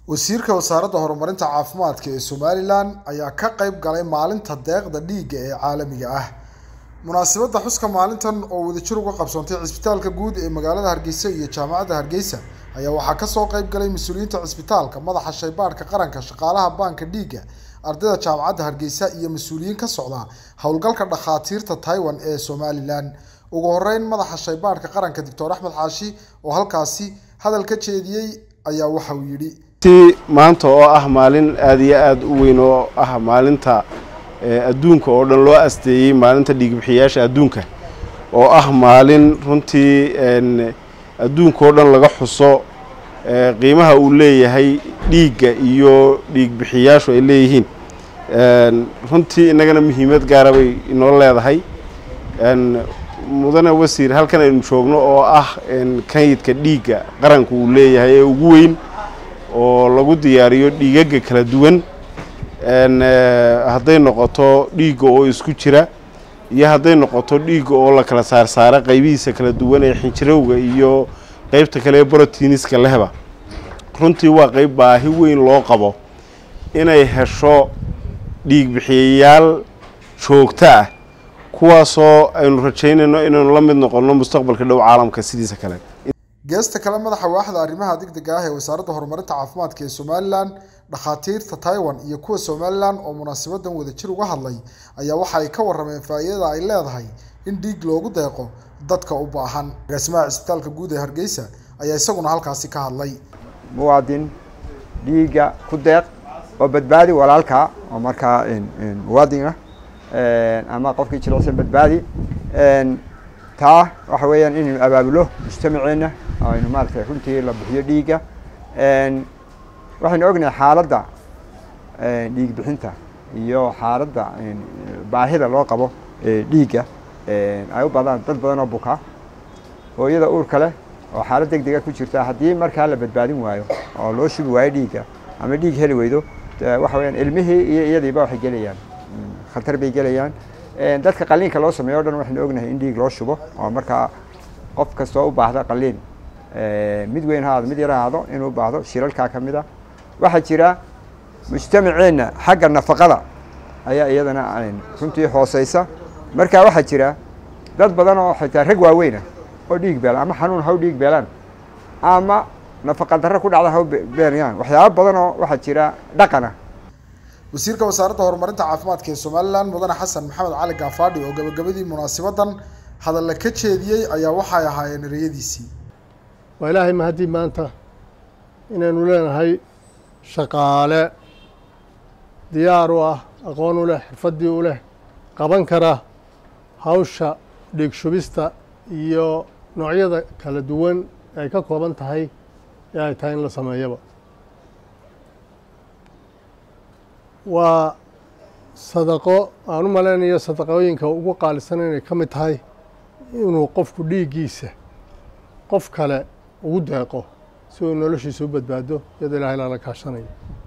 wasiirka wasaaradda horumarinta caafimaadka ee somalilan ayaa ka qayb galay maalinta deeqda dhiigga ee caalamiga ah munaasabadda xuska maalintan oo wadajir uga qabsoontay cisbitaalka guud ee magaalada hargeysa iyo jaamacadda hargeysa ayaa waxaa kasoo qayb galay mas-uuliyiinta cisbitaalka madaxa shaybaadhka qaranka shaqaalaha baanka dhiigga ardayda jaamacadda hargeysa iyo mas-uuliyiin ka socda howlgalka dhakhaatiirta taiwan ee somalilan ugu horeyn madaxa shaybaadhka qaranka doctor axmed xaashi oo halkaasi hadal ka jeediyey ayaa waxa uu yidhi maanta oo ah maalin aada iyo aada u weyn oo ah maalinta adduunka oo dhan loo asteeyey maalinta dhiigbixiyaasha adduunka oo ah maalin runtii adduunka oo dhan laga xuso qiimaha uu leeyahay dhiigga iyo dhiigbixiyaashu ay leeyihiin runtii innagana muhiimad gaara bay inoo leedahay mudane wasiir halkan aynu joogno oo ah kayidka dhiigga qaranku uu leeyahay ee ugu weyn oo lagu diyaariyo dhiigaga kala duwan hadday noqoto dhiigga oo isku jira iyo hadday noqoto dhiigga oo la kala saarsaara qaybihiisa kala duwan ee xinjirowga iyo qeybta kale ee brotiiniska lehba runtii waa qeyb baahi weyn loo qabo inay hesho dhiigbixiyayaal joogto ah kuwaasoo aynu rajaynayno inaynu la mid noqonno mustaqbalka dhow caalamka sidiisa kale geesta kale madaxa waaxda arrimaha degdega ah ee wasaaradda horumarinta caafimaadka ee somalilan dhakhaatiirta taiwan iyo kuwa somalilan oo munaasabadan wadajir uga hadlay ayaa waxa ay ka warrameen faa'iidada ay leedahay in dhiig loogu deeqo dadka u baahan agaasimaha cisbitaalka guud ee hargeysa ayaa isaguna halkaasi ka hadlay muwaadin dhiigga ku deeq oo badbaadi walaalka oo markaa muwaadin ah ama qofkii jilicsan badbaadi taa waxa weeyaan inaynu abaabulo mujtamaceenna aynu maaragtay runtii la bixiyo dhiigga waxaynu ognahay xaaladda dhiig bixinta iyo xaaladda baahida loo qabo dhiigga ay u badaan dad badan oo buka hooyada uurka leh oo xaalad deg dega ku jirta haddii markaa la badbaadin waayo oo loo shubi waayo dhiigga ama dhiig heli weydo waxa weyaan ilmihii iyo iyadiiba waxay gelayaan khatar bay gelayaan dadka qaliinka loo sameeyo o dhan waxaynu ognahay in dhiig loo shubo oo markaa qof kastoo u baahda qaliin mid weyn ha aado mid yar ha aado inuu u baahdo shiralkaa ka mid a waxaa jira mujtamaceenna xagga nafaqada ayaa iyadana runtii hooseysa marka waxaa jira dad badan oo xitaa rag waaweyna oo dhiig beelaan ama xanuun ha u dhiig beelaan ama nafaqa darro ku dhacda ha u beenayaan waxyaaba badan oo waxaa jira dhaqana wasiirka wasaaradda horumarinta caafimaadka ee somalilan mudane xasan maxamed cali gaafaadhi oo gabagabadii munaasabadan hadalla ka jeediyey ayaa waxay ahaayeen ereyadiisii waa ilaahay mahaddii maanta inaynu leenahay shaqaale diyaar u ah aqoon u leh xirfaddii u leh qaban kara hawsha dhiig shubista iyo noocyada kala duwan ay ka kooban tahay ee ay tahay in la sameeyaba waa sadaqo aan u malaynayo sadaqooyinka ugu qaalisan inay ka mid tahay inuu qofku dhiiggiisa qof kale ugu deeqo si uu noloshiisa u badbaado iyadoo ilahay lala kaashanayo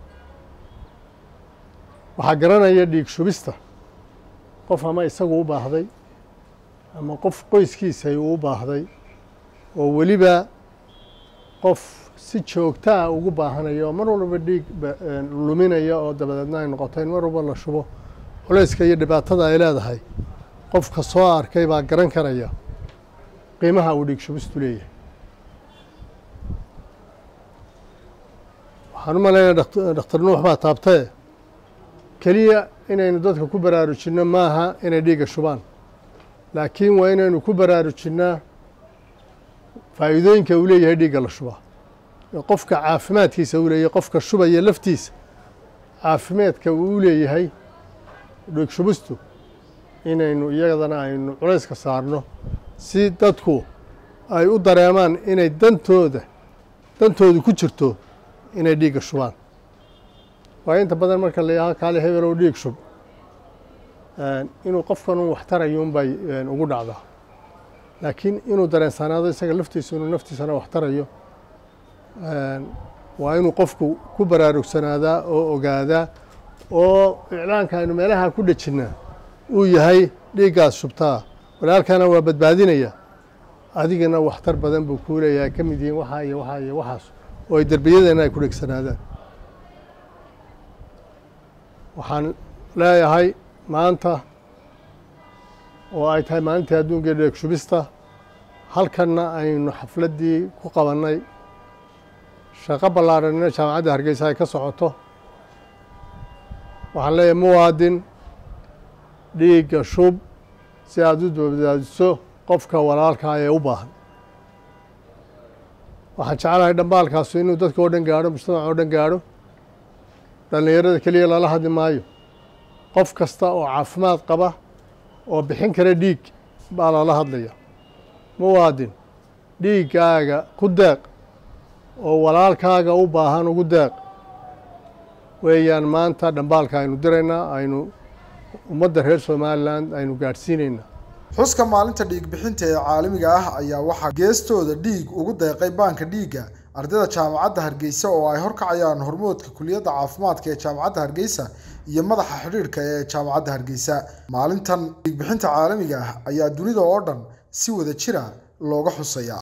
waxaa garanaya dhiig shubista qof ama isagu u baahday ama qof qoyskiisay uu u baahday oo weliba qof si joogtaa ugu baahanayo oo mar walba dhiig luminaya oo dabadeedna ay noqoto in mar walba la shubo culayska iyo dhibaatada ay leedahay qofka soo arkay baa garan karaya qiimaha uu dhiig shubistu leeyahay waxaan u malaynaya dhakhtar nuux baa taabtae keliya inaynu dadka ku baraarujinno maaha inay dhiigga shubaan laakiin waa inaynu ku baraarujinaa faa'iidooyinka uu leeyahay dhiigga la shubaa qofka caafimaadkiisa uu leeyahay qofka shubaya laftiisa caafimaadka uu leeyahay dhiig shubistu inaynu iyadana aynu culayska saarno si dadku ay u dareemaan inay dantooda dantoodu ku jirto inay dhiigga shubaan waayo inta badan marka la yidhaho kaale hebelow dhiig shub inuu qofkan un waxtarayuun bay ugu dhacdaa laakiin inuu dareensanaado isaga laftiisu inuu naftiisana waxtarayo waa inuu qofku ku baraarugsanaada oo ogaadaa oo iclaanka aynu meelaha ku dhejinnaa uu yahay dhiiggaas shubtaa walaalkana waa badbaadinaya adigana waxtar badan buu kuu leeyahay ka mid yihiin waxaa iyo waxaa iyo waxaas oo ay derbiyadeenna ay ku dhegsanaadaan waxaan leeyahay maanta oo ay tahay maalintii adduunka dheeg shubista halkanna aynu xafladdii ku qabannay shaqo ballaadhanina jaamacadda hargeysa ay ka socoto waxaan leeyahay muwaadin dhiigga shub si aada u badbaadiso qofka walaalkaa ee u baahan waxaan jeclahay dhambaalkaasu inuu dadka oo dhan gaadho mujtamaca oo dhan gaadho dhallinyarada keliya lala hadli maayo qof kasta oo caafimaad qaba oo bixin kara dhiig baa lala hadlaya muwaadin dhiiggaaga ku deeq oo walaalkaaga u baahan ugu deeq weeyaan maanta dhambaalka aynu diraynaa aynu ummadda reer somalilan aynu gaadhsiinaynaa xuska maalinta dhiig bixinta ee caalamiga ah ayaa waxaa geestooda dhiig ugu deeqay baanka dhiigga ardayda jaamacadda hargeysa oo ay horkacayaan hormoodka kuliyadda caafimaadka ee jaamacadda hargeysa iyo madaxa xidhiidhka ee jaamacadda hargeysa maalintan dhiig bixinta caalamiga ah ayaa dunida oo dhan si wada jira looga xusaya